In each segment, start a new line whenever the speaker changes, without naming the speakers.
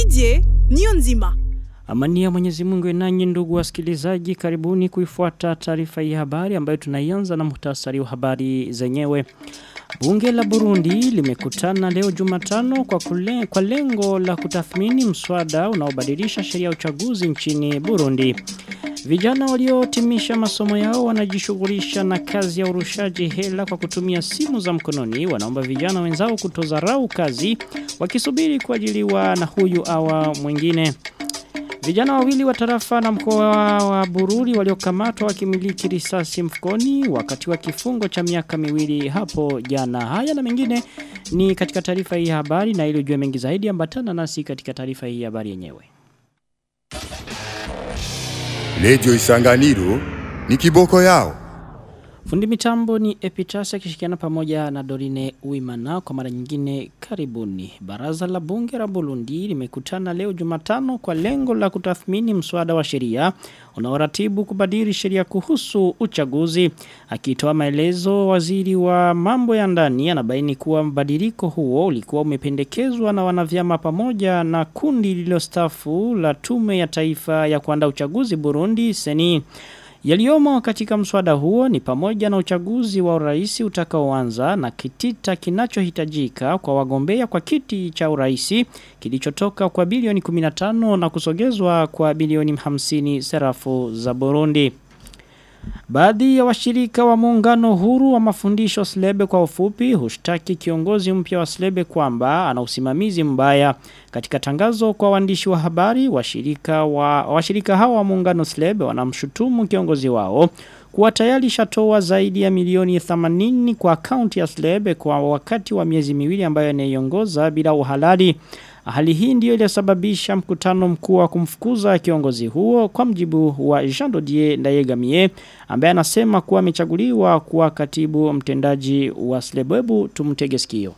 Didier Niyonzima.
Amani ya Mwenyezi Mungu nanyi ndugu wasikilizaji karibuni kuifuata taarifa hii habari ambayo tunaianza na muhtasari wa habari zenyewe. Bunge la Burundi limekutana leo Jumatano kwa, kule, kwa lengo la kutathmini mswada unaobadilisha sheria ya uchaguzi nchini Burundi. Vijana waliotimisha masomo yao wanajishughulisha na kazi ya urushaji hela kwa kutumia simu za mkononi. Wanaomba vijana wenzao kutozarau kazi wakisubiri kuajiliwa na huyu awa mwingine. Vijana wawili wa tarafa na mkoa wa Bururi waliokamatwa wakimiliki risasi mfukoni wakati wa kifungo cha miaka miwili hapo jana. Haya na mengine ni katika taarifa hii ya habari na ili ujue mengi zaidi ambatana nasi katika taarifa hii ya habari yenyewe.
Lejo Isanganiro ni kiboko yao.
Fundi mitambo ni Epitasa akishirikiana pamoja na Dorine Uimana kwa mara nyingine karibuni. Baraza la bunge la Burundi limekutana leo Jumatano kwa lengo la kutathmini mswada wa sheria unaoratibu kubadili sheria kuhusu uchaguzi. Akitoa maelezo waziri wa mambo ya ndani anabaini kuwa mbadiliko huo ulikuwa umependekezwa na wanavyama pamoja na kundi lililostafu la tume ya taifa ya kuandaa uchaguzi Burundi seni Yaliyomo katika mswada huo ni pamoja na uchaguzi wa urais utakaoanza na kitita kinachohitajika kwa wagombea kwa kiti cha urais kilichotoka kwa bilioni 15 na kusogezwa kwa bilioni 50 serafu za Burundi. Baadhi ya washirika wa muungano huru wa mafundisho Slebe kwa ufupi hushtaki kiongozi mpya wa Slebe kwamba ana usimamizi mbaya. Katika tangazo kwa waandishi wa habari washirika wa washirika hawa wa muungano Slebe wanamshutumu kiongozi wao kuwa tayari shatoa zaidi ya milioni 80 kwa akaunti ya Slebe kwa wakati wa miezi miwili ambayo anaiongoza bila uhalali. Hali hii ndiyo iliyosababisha mkutano mkuu wa kumfukuza kiongozi huo kwa mjibu wa Jean Dodier Ndayegamie ambaye anasema kuwa amechaguliwa kuwa katibu mtendaji wa Slebwebu tumtege sikio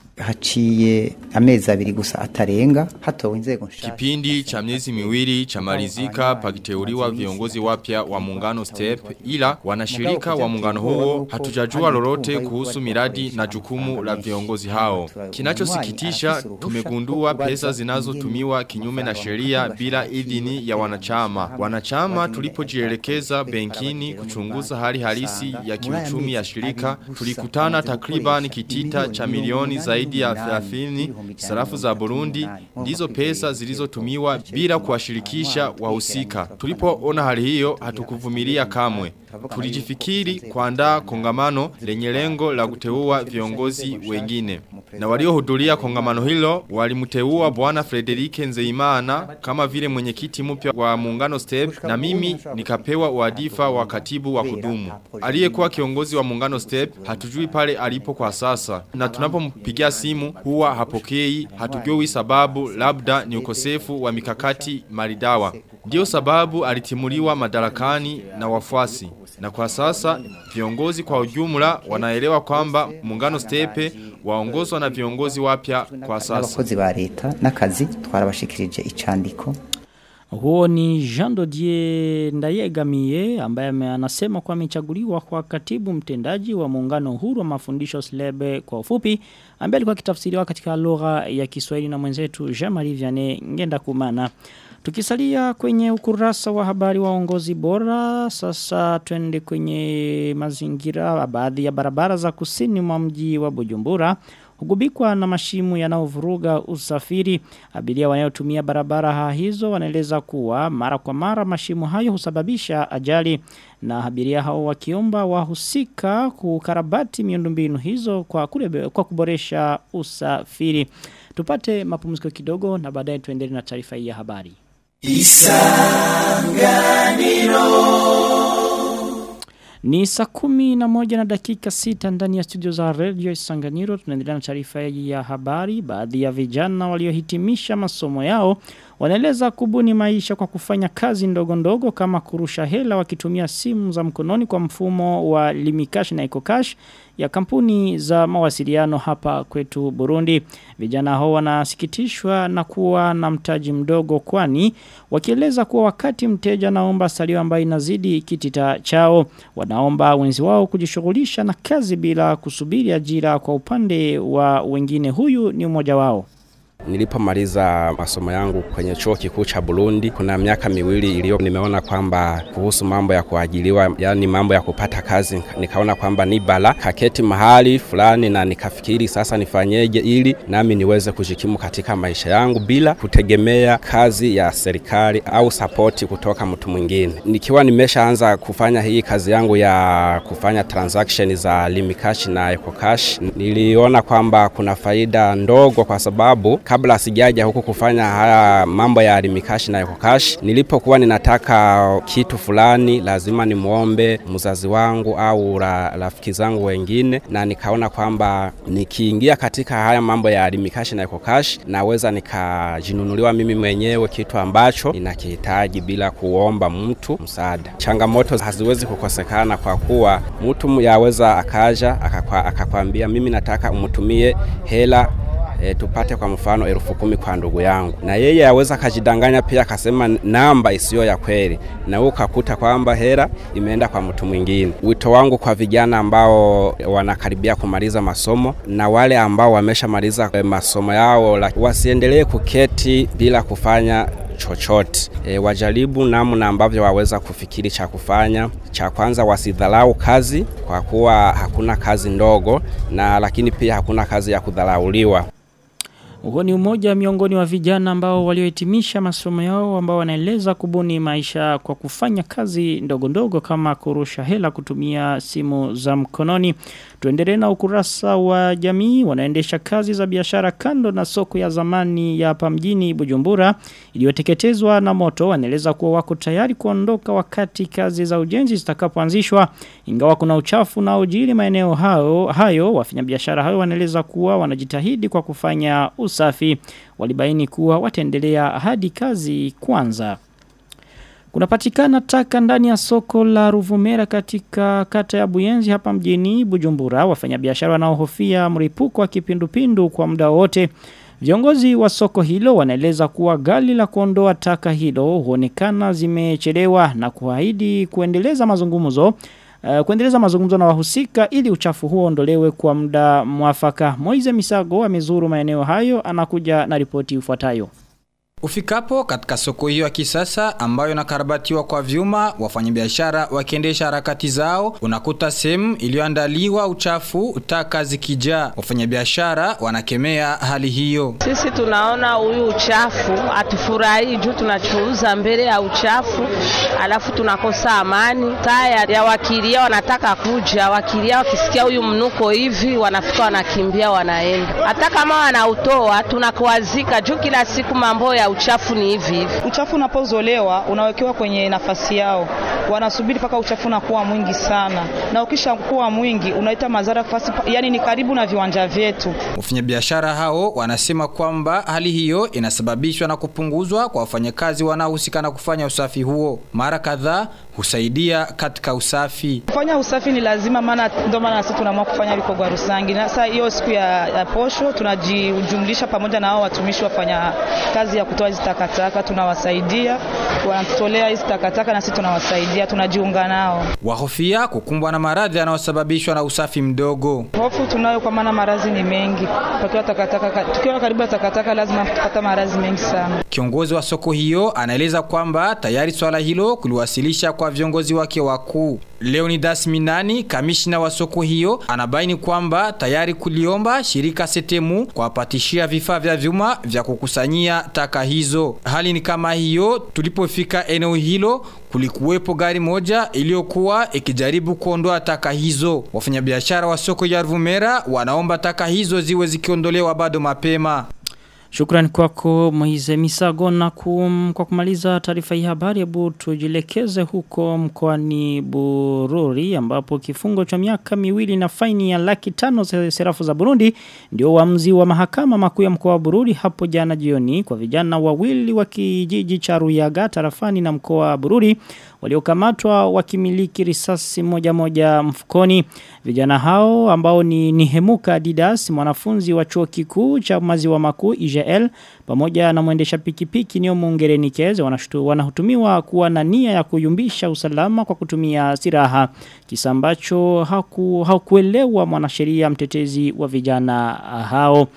haciye amezi abiri gusa atarenga hatowe inzego nshasha
Kipindi cha miezi miwili cha malizika pakiteuliwa viongozi wapya wa muungano STEP ila wanashirika wa muungano huo hatujajua lolote kuhusu miradi na jukumu la viongozi hao. Kinachosikitisha tumegundua pesa zinazotumiwa kinyume na sheria bila idhini ya wanachama. Wanachama tulipojielekeza benkini kuchunguza hali halisi ya kiuchumi ya shirika tulikutana takriban kitita cha milioni zaidi zaidi ya 30 sarafu za Burundi ndizo pesa zilizotumiwa bila kuwashirikisha wahusika. Tulipoona hali hiyo hatukuvumilia kamwe. Tulijifikiri kuandaa kongamano lenye lengo la kuteua viongozi wengine. Na waliohudhuria kongamano hilo walimteua bwana Frederike Nzeimana kama vile mwenyekiti mpya wa muungano STEP na mimi nikapewa uadifa wa katibu wa kudumu. Aliyekuwa kiongozi wa muungano STEP hatujui pale alipo kwa sasa. Na tunapompigia simu huwa hapokei, hatujui sababu labda ni ukosefu wa mikakati maridawa. Ndiyo sababu alitimuliwa madarakani na wafuasi. Na kwa sasa viongozi kwa ujumla wanaelewa kwamba muungano stepe waongozwa na viongozi wapya kwa sasa.
Abakozi ba leta n'akazi twarabashikirije icandiko
huo ni Jean Dodier Ndayegamiye ambaye anasema kwa amechaguliwa kwa katibu mtendaji wa muungano huru wa mafundisho Slebe kwa ufupi ambaye alikuwa kitafsiriwa katika lugha ya Kiswahili na mwenzetu Jean-Marie Vianney Ngenda Kumana. Tukisalia kwenye ukurasa wa habari wa uongozi bora, sasa twende kwenye mazingira baadhi ya barabara za kusini mwa mji wa Bujumbura hugubikwa na mashimu yanayovuruga usafiri. Abiria wanayotumia barabara hizo wanaeleza kuwa mara kwa mara mashimu hayo husababisha ajali na abiria hao wakiomba wahusika kukarabati miundombinu hizo kwa, kurebe, kwa kuboresha usafiri. Tupate mapumziko kidogo na baadaye tuendelee na taarifa hii ya habari. Ni saa kumi na moja na dakika sita ndani ya studio za Radio Isanganiro. Tunaendelea na taarifa ya habari. Baadhi ya vijana waliohitimisha masomo yao wanaeleza kubuni maisha kwa kufanya kazi ndogo ndogo kama kurusha hela wakitumia simu za mkononi kwa mfumo wa Limikash na EcoCash ya kampuni za mawasiliano hapa kwetu Burundi. Vijana hao wanasikitishwa na kuwa na mtaji mdogo kwani wakieleza kuwa wakati mteja naomba salio ambayo inazidi kitita chao wanaomba wenzi wao kujishughulisha na kazi bila kusubiri ajira kwa upande wa wengine huyu ni mmoja wao
Nilipomaliza masomo yangu kwenye chuo kikuu cha Burundi, kuna miaka miwili iliyo nimeona kwamba kuhusu mambo ya kuajiliwa, yani mambo ya kupata kazi, nikaona kwamba ni bala kaketi mahali fulani na nikafikiri sasa nifanyeje ili nami niweze kujikimu katika maisha yangu bila kutegemea kazi ya serikali au sapoti kutoka mtu mwingine. Nikiwa nimeshaanza kufanya hii kazi yangu ya kufanya transaction za Limikash na Ecocash, niliona kwamba kuna faida ndogo, kwa sababu kabla sijaja huku kufanya haya mambo ya Limikash na Ecocash, nilipokuwa ninataka kitu fulani lazima nimwombe mzazi wangu au ra, rafiki zangu wengine, na nikaona kwamba nikiingia katika haya mambo ya Limikash na Ecocash naweza nikajinunuliwa mimi mwenyewe kitu ambacho ninakihitaji bila kuomba mtu msaada. Changamoto haziwezi kukosekana kwa kuwa mtu yaweza akaja akakwa, akakwambia mimi nataka umtumie hela E, tupate kwa mfano elfu kumi kwa ndugu yangu, na yeye aweza akajidanganya pia akasema namba isiyo ya kweli, na wewe ukakuta kwamba hela imeenda kwa mtu mwingine. Wito wangu kwa vijana ambao wanakaribia kumaliza masomo na wale ambao wameshamaliza masomo yao, wasiendelee kuketi bila kufanya chochote. E, wajaribu namna ambavyo waweza kufikiri cha kufanya. Cha kwanza wasidharau kazi, kwa kuwa hakuna kazi ndogo, na lakini pia hakuna kazi ya kudharauliwa.
Huo ni umoja miongoni wa vijana ambao waliohitimisha masomo yao ambao wanaeleza kubuni maisha kwa kufanya kazi ndogo ndogo kama kurusha hela kutumia simu za mkononi. Tuendelee na ukurasa wa jamii wanaendesha kazi za biashara kando na soko ya zamani ya hapa mjini Bujumbura iliyoteketezwa na moto wanaeleza kuwa wako tayari kuondoka wakati kazi za ujenzi zitakapoanzishwa ingawa kuna uchafu na ujiri maeneo hayo hayo wafanyabiashara hayo wanaeleza kuwa wanajitahidi kwa kufanya usafi walibaini kuwa wataendelea hadi kazi kwanza Kunapatikana taka ndani ya soko la Ruvumera katika kata ya Buyenzi hapa mjini Bujumbura. Wafanyabiashara wanaohofia mripuko wa kipindupindu kwa muda wote. Viongozi wa soko hilo wanaeleza kuwa gari la kuondoa taka hilo huonekana zimechelewa na kuahidi kuendeleza mazungumzo Uh, kuendeleza mazungumzo na wahusika ili uchafu huo ondolewe kwa muda mwafaka. Moize Misago amezuru maeneo hayo anakuja na ripoti ifuatayo.
Ufikapo katika soko hiyo ya kisasa ambayo inakarabatiwa kwa vyuma, wafanyabiashara wakiendesha harakati zao, unakuta sehemu iliyoandaliwa uchafu, taka zikijaa. Wafanyabiashara wanakemea hali hiyo.
Sisi tunaona huyu uchafu hatufurahii juu tunachuuza mbele ya uchafu, alafu tunakosa amani. Taya ya wakilia wanataka kuja, wakilia wakisikia huyu mnuko hivi, wanafika wanakimbia, wanaenda. Hata kama wanautoa tunakuazika juu kila siku mambo ya uchafu ni hivi hivi.
Uchafu unapozolewa unawekewa kwenye nafasi yao, wanasubiri mpaka uchafu unakuwa mwingi sana, na ukisha kuwa mwingi unaita madhara fasi, yani ni karibu na viwanja vyetu.
Wafanyabiashara hao wanasema kwamba hali hiyo inasababishwa na kupunguzwa kwa wafanyakazi wanaohusika na kufanya usafi huo. Mara kadhaa husaidia katika usafi.
Kufanya usafi ni lazima, maana ndio maana sisi tunaamua kufanya vikogwa Rusangi. Na sasa hiyo siku ya, ya posho tunajumlisha pamoja na hao watumishi wafanya kazi ya kutoa hizi takataka, tunawasaidia wanatutolea hizi takataka na sisi tunawasaidia, tunajiunga nao.
Wahofia kukumbwa na maradhi yanayosababishwa na usafi mdogo.
Hofu tunayo kwa maana maradhi ni mengi. Tukiwa takataka, tukiwa karibu na takataka lazima tupata maradhi mengi sana.
Kiongozi wa soko hiyo anaeleza kwamba tayari swala hilo kuliwasilisha kwa viongozi wake wakuu. Leonidas Minani, kamishna wa soko hiyo, anabaini kwamba tayari kuliomba shirika Setemu kuwapatishia vifaa vya vyuma vya kukusanyia taka hizo. Hali ni kama hiyo, tulipofika eneo hilo kulikuwepo gari moja iliyokuwa ikijaribu kuondoa taka hizo. Wafanyabiashara wa soko ya Ruvumera wanaomba taka hizo ziwe zikiondolewa bado mapema.
Shukrani kwako Moize Misago na kum, kwa kumaliza taarifa hii habari hebu tujilekeze huko mkoani Bururi ambapo kifungo cha miaka miwili na faini ya laki tano za serafu za Burundi ndio uamuzi wa mahakama makuu ya mkoa wa Bururi hapo jana jioni kwa vijana wawili wa kijiji cha Ruyaga tarafani na mkoa wa Bururi waliokamatwa wakimiliki risasi moja moja mfukoni. Vijana hao ambao ni Nihemuka Didas mwanafunzi wa chuo kikuu cha maziwa makuu IGL pamoja na mwendesha pikipiki Nio Mungerenikeze wanahutumiwa kuwa na nia ya kuyumbisha usalama kwa kutumia silaha kisa ambacho haku, hakuelewa mwanasheria mtetezi wa vijana hao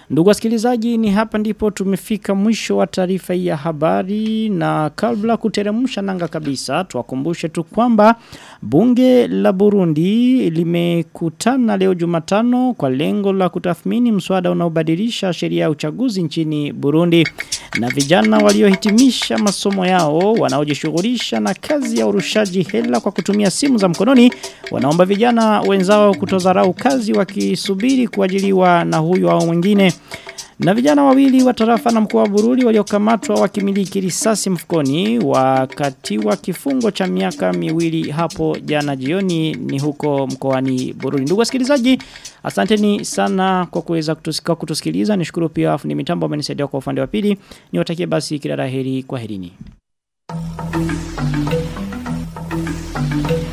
Ndugu wasikilizaji ni hapa ndipo tumefika mwisho wa taarifa hii ya habari na kabla kuteremsha nanga kabisa tuwakumbushe tu kwamba bunge la Burundi limekutana leo Jumatano kwa lengo la kutathmini mswada unaobadilisha sheria ya uchaguzi nchini Burundi na vijana waliohitimisha masomo yao wanaojishughulisha na kazi ya urushaji hela kwa kutumia simu za mkononi wanaomba vijana wenzao kutodharau kazi wakisubiri kuajiliwa na huyu au mwingine na vijana wawili wa tarafa na mkoa wa Bururi waliokamatwa wakimiliki risasi mfukoni wakati wa kifungo cha miaka miwili hapo jana jioni ni huko mkoani Bururi. Ndugu wasikilizaji, asanteni sana kwa kuweza kutusika kutusikiliza. Nishukuru pia fundi mitambo amenisaidia kwa upande wa pili. Niwatakie basi kila laheri kwa herini.